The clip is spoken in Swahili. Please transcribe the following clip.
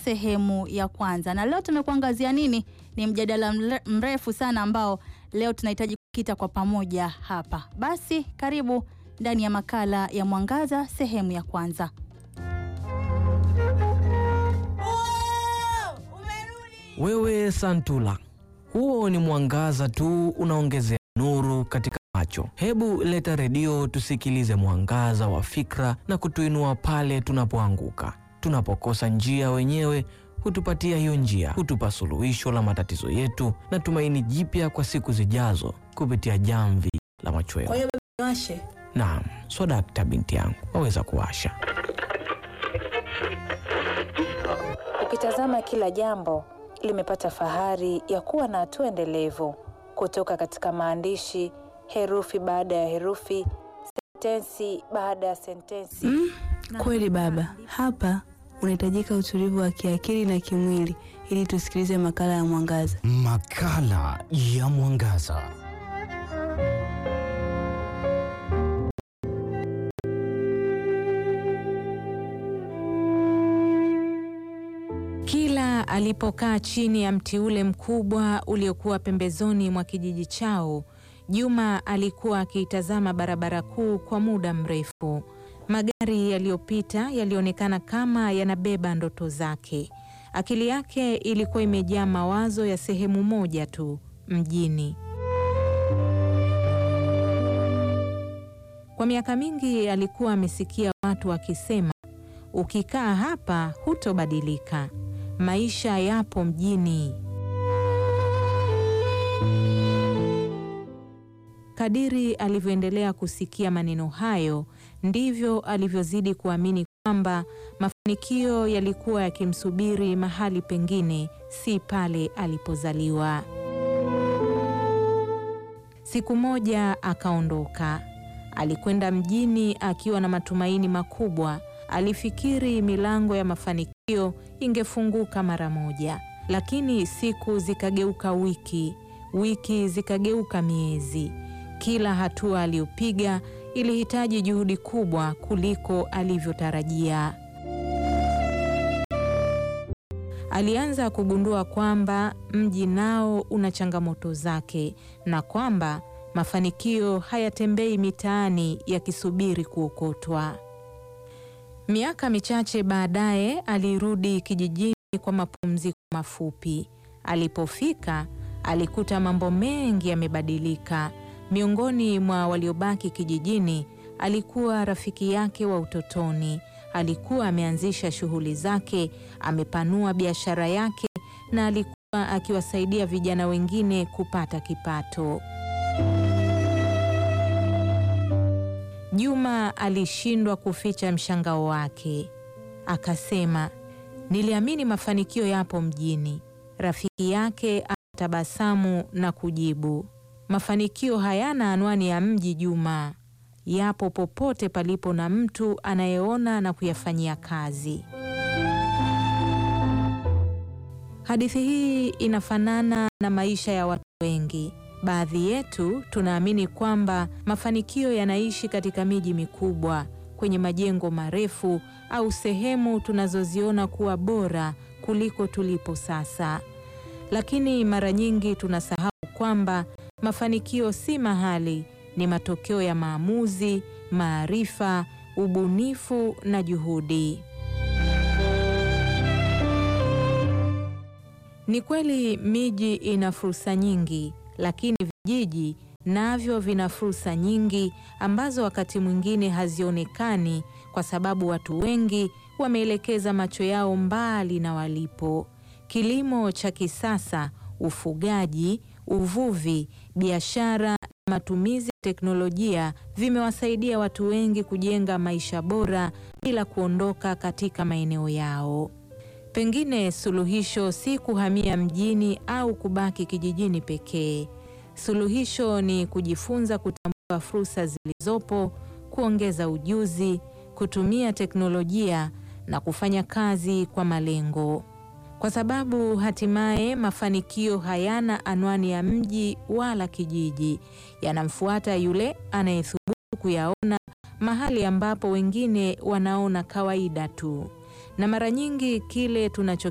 sehemu ya kwanza, na leo tumekuangazia nini? Ni mjadala mre- mrefu sana ambao leo tunahitaji kukita kwa pamoja hapa. Basi karibu ndani ya makala ya Mwangaza sehemu ya kwanza. Wewe Santula, huo ni mwangaza tu unaongezea nuru katika macho. Hebu leta redio tusikilize mwangaza wa fikra na kutuinua pale tunapoanguka. Tunapokosa njia wenyewe hutupatia hiyo njia, hutupa suluhisho la matatizo yetu na tumaini jipya kwa siku zijazo kupitia jamvi la machweo. Kwa hiyo baba niwashe. Naam, swadakta binti yangu, waweza kuwasha. Ukitazama kila jambo limepata fahari ya kuwa na hatua endelevu kutoka katika maandishi, herufi baada ya herufi, sentensi baada ya sentensi. Mm, kweli baba, hapa unahitajika utulivu wa kiakili na kimwili ili tusikilize makala ya Mwangaza. Makala ya Mwangaza. Kila alipokaa chini ya mti ule mkubwa uliokuwa pembezoni mwa kijiji chao, Juma alikuwa akiitazama barabara kuu kwa muda mrefu. Magari yaliyopita yalionekana kama yanabeba ndoto zake. Akili yake ilikuwa imejaa mawazo ya sehemu moja tu, mjini. Kwa miaka mingi alikuwa amesikia watu wakisema, ukikaa hapa hutobadilika, maisha yapo mjini. Kadiri alivyoendelea kusikia maneno hayo, ndivyo alivyozidi kuamini kwamba mafanikio yalikuwa yakimsubiri mahali pengine, si pale alipozaliwa. Siku moja akaondoka. Alikwenda mjini akiwa na matumaini makubwa. Alifikiri milango ya mafanikio ingefunguka mara moja, lakini siku zikageuka wiki, wiki zikageuka miezi. Kila hatua aliyopiga ilihitaji juhudi kubwa kuliko alivyotarajia. Alianza kugundua kwamba mji nao una changamoto zake na kwamba mafanikio hayatembei mitaani yakisubiri kuokotwa. Miaka michache baadaye alirudi kijijini kwa mapumziko mafupi. Alipofika alikuta mambo mengi yamebadilika. Miongoni mwa waliobaki kijijini alikuwa rafiki yake wa utotoni. Alikuwa ameanzisha shughuli zake, amepanua biashara yake na alikuwa akiwasaidia vijana wengine kupata kipato. Juma alishindwa kuficha mshangao wake. Akasema, niliamini mafanikio yapo mjini. Rafiki yake akatabasamu na kujibu, mafanikio hayana anwani ya mji Juma, yapo popote palipo na mtu anayeona na kuyafanyia kazi. Hadithi hii inafanana na maisha ya watu wengi. Baadhi yetu tunaamini kwamba mafanikio yanaishi katika miji mikubwa, kwenye majengo marefu au sehemu tunazoziona kuwa bora kuliko tulipo sasa. Lakini mara nyingi tunasahau kwamba mafanikio si mahali, ni matokeo ya maamuzi, maarifa, ubunifu na juhudi. Ni kweli miji ina fursa nyingi, lakini vijiji navyo vina fursa nyingi ambazo wakati mwingine hazionekani kwa sababu watu wengi wameelekeza macho yao mbali na walipo. Kilimo cha kisasa, ufugaji, uvuvi, biashara na matumizi ya teknolojia vimewasaidia watu wengi kujenga maisha bora bila kuondoka katika maeneo yao. Pengine suluhisho si kuhamia mjini au kubaki kijijini pekee. Suluhisho ni kujifunza kutambua fursa zilizopo, kuongeza ujuzi, kutumia teknolojia na kufanya kazi kwa malengo. Kwa sababu hatimaye mafanikio hayana anwani ya mji wala kijiji, yanamfuata yule anayethubutu kuyaona mahali ambapo wengine wanaona kawaida tu. Na mara nyingi kile tunacho